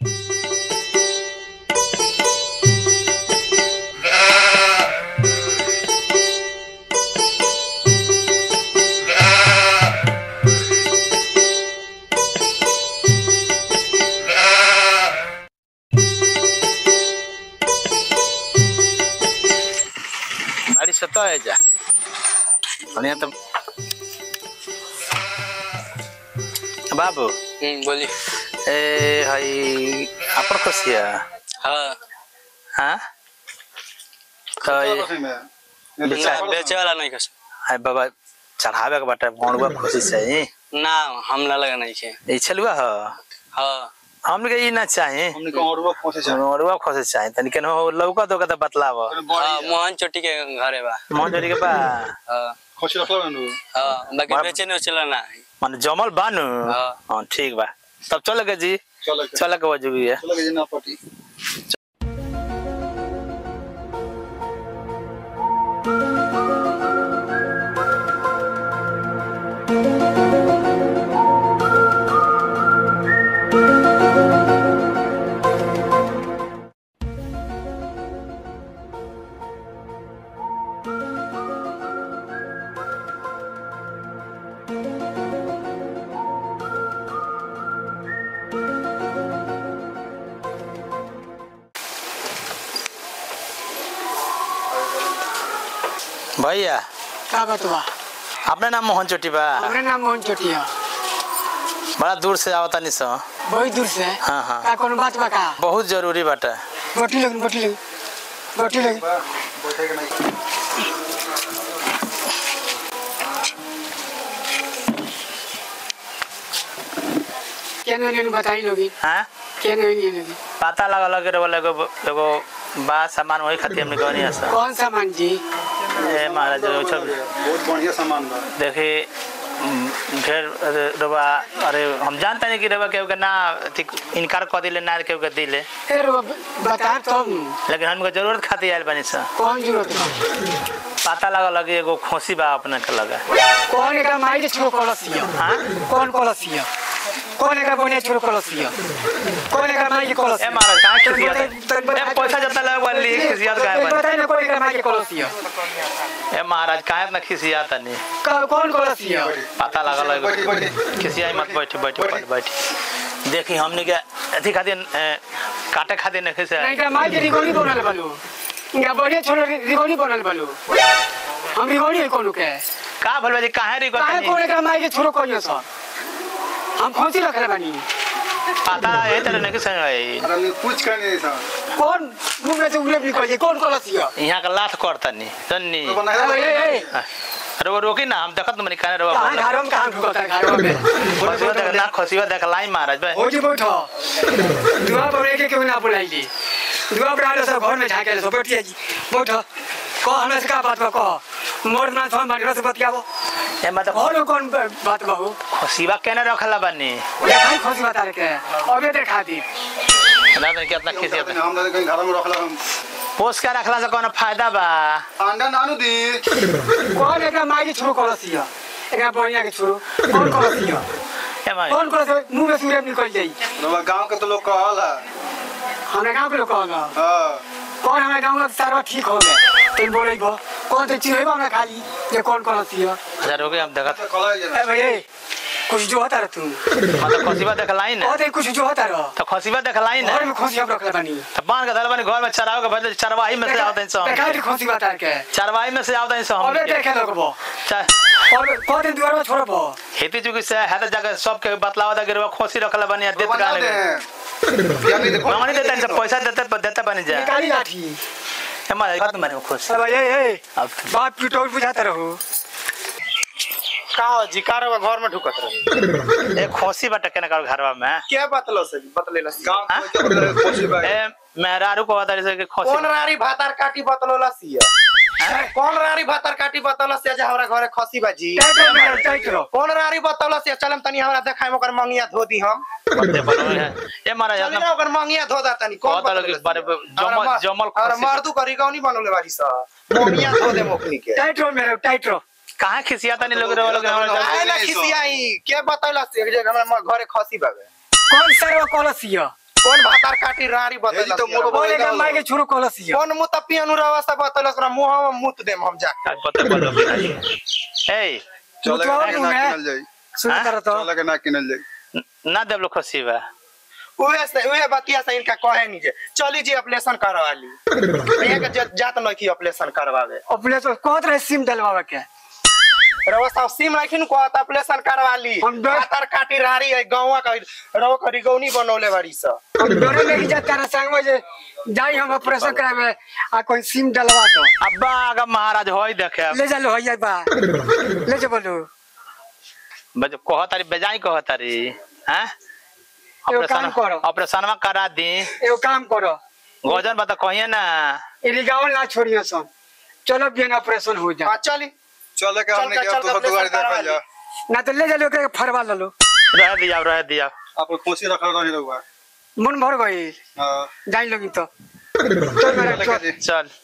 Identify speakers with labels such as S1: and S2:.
S1: अडीच सत्ता याच्या आणि आता बाबू
S2: हम्म, बोली
S1: ए हाई आपण कशी आहे
S2: हाँ
S1: हा काय
S2: ना बेचे वाला नहीं कस
S1: हाय बाबा चढ़ावे के बाटे भणुआ खुशी चाहिए
S2: ना हमला लगा नहीं छे
S1: ई छलुआ ह
S2: हाँ
S1: हमने के ई ना चाहिए
S3: हमने को और वो पहुंचे जा
S1: भणुआ खुशी चाहिए तनी केन हो लौका तो का बतलाव
S2: हाँ मोहन चोटी के घरे बा
S1: मन जोड़ी के बा
S2: हाँ
S3: खुशी रखलो नु
S2: हाँ बाकी
S1: बा-
S2: बेचे नहीं चला ना
S1: मन जमल बानु
S2: हाँ।
S1: हां ठीक बा तब चल के जी
S3: चलो के
S1: चल के वजूगी है
S3: चलो के ना पटी
S1: भैया
S4: का बतवा
S1: अपने नाम मोहन चोटी बा
S4: हमरे नाम मोहन चोटिया
S1: बड़ा दूर से आवता नहीं सो
S4: बहुत दूर से
S1: हाँ, हाँ।
S4: का कोनो बात बा का
S1: बहुत जरूरी बाटे
S4: बोटी लोग बोटी लोग बोटी लोग
S3: बैठे के नहीं
S4: क्या नहीं बताई लोगी
S1: हां
S4: क्या नहीं नहीं लोगी
S1: पता लगा लगे रे वाला एगो एगो बा सामान वही खातिर हमने गनी हस
S4: कौन सा मान जी
S1: ए महाराज रे सब
S3: बहुत बढ़िया सामान बा
S1: देखी उम, ढेर अरे, रवा अरे हम जानते नहीं कि रवा केहू के ना अथी इनकार कर दिले ना केहू के दिले
S4: ए रो बता तुम
S1: लेकिन हमको जरूरत खातिर आयल बनी सा
S4: कौन जरूरत बा
S1: पता लगा लगे एगो खोसी बा अपने के लगा
S4: कौन एकरा माई के छोड़ कलसिया
S1: हाँ
S4: कौन कलसिया कौन एकरा बोने छोड़ कलसिया कौन एकरा माई के
S1: ए
S4: कलसिया
S1: महाराज कहाँ खिसियत ए पैसा जता लगा वाली खिसियत काहे बनी
S4: बताई ना कौन एकरा माई के कलसिया
S1: ए महाराज काहे इतना खिसियात नहीं
S4: का- कौन कलसिया
S1: पता लगा लगे
S3: बैठी बैठी
S1: खिसियाई मत बैठी बैठी बैठी बैठी देखी हमने के अथी खातिर ए, काटे खातिर नहीं खिसिया
S4: नहीं का माई के रिगोनी बनल बालू या बढ़िया छोड़ रिगोनी बनल बालू हम रिगोनी है कोनो के
S1: का भलवा जी काहे री
S4: काहे
S1: गतनी
S4: कोने एकरा माई के छोड़ो कहियो सर हम खोसी रखले बानी
S1: पता है तेरे नहीं किसे है
S3: अरे नहीं कुछ करने नहीं सा
S4: कौन मुंह में से उगले भी कहिए कौन कलसिया
S1: यहाँ का लात करता नहीं तन्नी
S3: तो बना
S4: ए ए ए
S1: अरे वो रोकी ना हम देखत मनी काने रवा
S4: कहां घरों में कहां ढुकता है घरों में
S1: खसिवा देख ना खसिवा देख लाई महाराज बे
S4: हो जी बैठो दुआ पर एक क्यों ना बुलाइली दुआ पर आलो सब घर में झाके सब बैठिए जी बैठो कह हमरा से का बात बा कह मोर ना थम बानी से बतियाबो
S1: ए मतलब
S4: और कौन बात बहु
S1: खसिवा केने रखला बनी
S4: देखाई खोसी बता रहे अबे देखा दी
S1: ना तो कितना खिसियत है।
S3: हम कहीं घर में रखला हम
S1: पोस के रखला से कोनो फायदा बा
S3: अंडा नानू दी
S4: कौन एकरा माई के छोरो कलसिया एकरा बढ़िया के छोरो कौन कलसिया
S1: ए भाई
S4: कौन कलसिया मुंह में सूर्य निकल जाई
S3: रवा गांव के तो लोग कहल है
S4: हमरा गांव के लोग कहला
S3: हां
S4: कौन हमरा गांव का सारा ठीक हो गए तुम बोले गो कौन तो चिड़ै हमरा खाली ये कौन कलसिया
S1: अच्छा रोके हम देखत
S3: कला जे
S4: ए भैया कुछ जो होता रह तू
S1: मतलब खसिवा देखलाई ना
S4: कहते कुछ जो होता रह
S1: तो खसिवा देखलाई ना
S4: घर में खोसी हम रखले बानी
S1: तो बांध के धर बनी घर में चराव के बदले चरवाही में से आवत हैं सब
S4: देखा दी खोसी बता के
S1: चरवाही में से आवत हैं सब
S4: अबे
S1: हम
S4: देखे लगबो
S1: चा-
S4: और कहते दुआर में छोड़बो
S1: हेती चुकी से है तो जगह सबके बतलावा था गिरवा खोसी रखला बनी देत
S3: बना
S1: गाने
S3: दे क्या नहीं देखो
S1: मांगनी देता इनसे पैसा देते देते बनी जा
S4: निकाली लाठी
S1: हमारे बात मारे खुश
S4: अब ए ए
S1: अब
S4: बाप पिटोर बुझाता रहो
S5: का हो जी का रहुआ घर में ढुकत रहे
S1: ए खोसी बट केने कर घरवा में
S5: क्या बतलो से बतलेला से?
S3: गांव के तो बदले कोशिश बा
S1: ए मेहरारू को बता रही कि
S5: कौन
S1: खोसी
S5: रारी भातार काटी बतलोला सिया कौन रारी भातार काटी बतलोला सिया जे हमरा घरे खसी बाजी
S4: टाइट रहो मेरा, टाइट रहो
S5: कौन रारी बतलोला सिया चलम तनी हमरा देखाई ओकर मंगिया धो दी हम
S1: बंदे बनल है ए मारा
S5: चली
S1: जातना
S5: ना ओकर मंगिया धो दा तनी कौन
S1: कहता लोग इस बारे में जमल जमल
S5: और
S1: खोसी
S5: मर्दू करी कौनी बनले बाजी सा मंगिया धो दे मोकनी के
S4: टाइट रहो मेरा टाइट रहो
S1: कहाँ खिसियाता नहीं लोग रे लोग
S5: आए ना खिसियाई के बतैला से जे हमरा घरे खसी बावे
S4: कौन सा रहो कलसिया
S5: कौन भातार काटी रारी
S3: ये जी
S5: बतैलस
S3: तो मोरो
S4: बोले के माई के छुरो कहलस ये
S5: कौन मुत पियनु रवा बतैलस ओकरा मुंह में मुत देम हम जाके
S1: आज पता पता ए
S3: चले
S4: मुतवा
S3: के
S4: मुंह
S3: ना
S4: में।
S3: किनल जाई
S4: सुन
S1: हाँ?
S4: कर तो
S3: चले के ना किनल जाई
S1: ना देव लोग खुशी बा
S5: उहे से उहे बतिया से इनका कहे नहीं जे चली जी ऑपरेशन करवा ली यहाँ के जा- जात नहीं की ऑपरेशन करवावे
S4: अपने तो कहत रहे सिम डलवावे के
S5: रवा साहब सिम लाखिन को ऑपरेशन करवा ली
S4: हम डर-
S5: भातार काटी रारी है गांवा का रवा का रिगौनी बनौले बाड़ी स
S4: हम डरे लेके जाता रहे संग में जे जाई हम ऑपरेशन करावे आ कोई सिम डलवा दो
S1: अब्बा आगा महाराज होई देखे
S4: ले जा लो हइया बा ले जा बोलो
S1: बज कहतारी बेजाई कहतारी हैं
S4: एगो काम करो।
S1: ऑपरेशन में करा दी
S4: एगो काम करो
S1: गजन बता कहिए ना
S4: इरी गाँव ना छोड़ियो सन चलो बियन ऑपरेशन हो जा
S5: हाँ चली
S3: चले के
S5: चल
S3: हमने
S5: के-
S3: के
S5: चल
S3: अब
S5: के
S3: तो दुआरी
S5: ऑपरेशन
S3: देखल
S5: करवा
S3: जा
S4: ना तो ले जा लो के फरवा ले लो
S1: रह दिया रह दिया
S3: आप कोसी रखल रही रहुआ
S4: मन भर गई
S3: हां
S4: जाई लोगी तो चल मेरा
S3: चले
S4: चल
S3: के जी
S1: चल